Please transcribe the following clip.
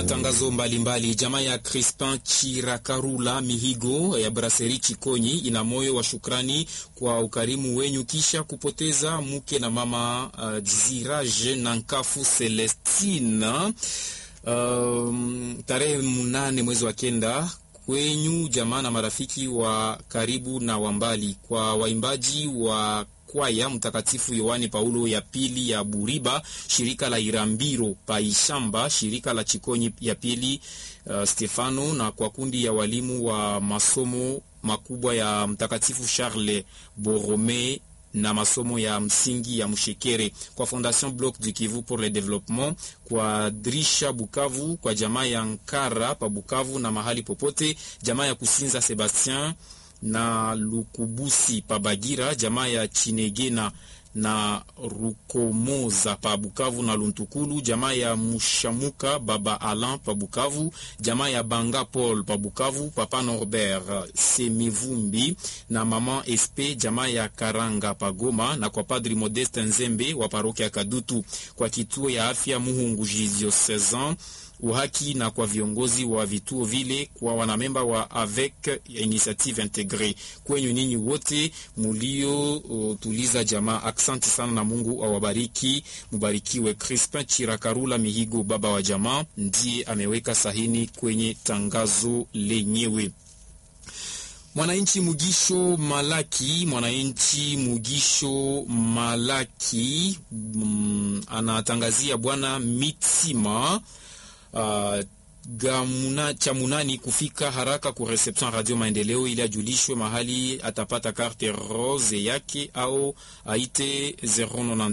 matangazo mbalimbali. Jamaa ya Crispin Chirakarula Mihigo ya Braseri Chikonyi ina moyo wa shukrani kwa ukarimu wenyu kisha kupoteza mke na mama uh, Zirage na Nkafu Celestina um, tarehe mnane mwezi wa kenda kwenyu jamaa na marafiki wa karibu na wa mbali, kwa waimbaji wa kwaya Mtakatifu Yohane Paulo ya pili ya Buriba, shirika la Irambiro Paishamba, shirika la Chikonyi ya pili uh, Stefano, na kwa kundi ya walimu wa masomo makubwa ya Mtakatifu Charles Borrome na masomo ya msingi ya Mshekere, kwa Fondation Bloc du Kivu pour le Développement, kwa Drisha Bukavu, kwa jamaa ya Nkara pa Bukavu na mahali popote, jamaa ya Kusinza Sebastien na Lukubusi pa Bagira, jamaa ya Chinegena na Rukomoza pa Bukavu na Luntukulu, jamaa ya Mushamuka baba Alan pa Bukavu, jamaa ya Banga Paul pa Bukavu, papa Norbert Semivumbi na mama Espe, jamaa ya Karanga pa Goma, na kwa padri Modeste Nzembe wa parokia Kadutu, kwa kituo ya afya Muhungu Diocesan uhaki na kwa viongozi wa vituo vile, kwa wanamemba wa avec initiative integre, kwenyu ninyi wote mulio uh, tuliza jamaa, aksanti sana na Mungu awabariki, mubarikiwe. Crispin Chirakarula Mihigo, baba wa jamaa, ndiye ameweka sahini kwenye tangazo lenyewe. Mwananchi Mugisho Malaki, mwananchi Mugisho Malaki mm, anatangazia bwana Mitsima Uh, gamuna chamunani kufika haraka ku reception Radio Maendeleo ili ajulishwe mahali atapata carte rose yake au aite 090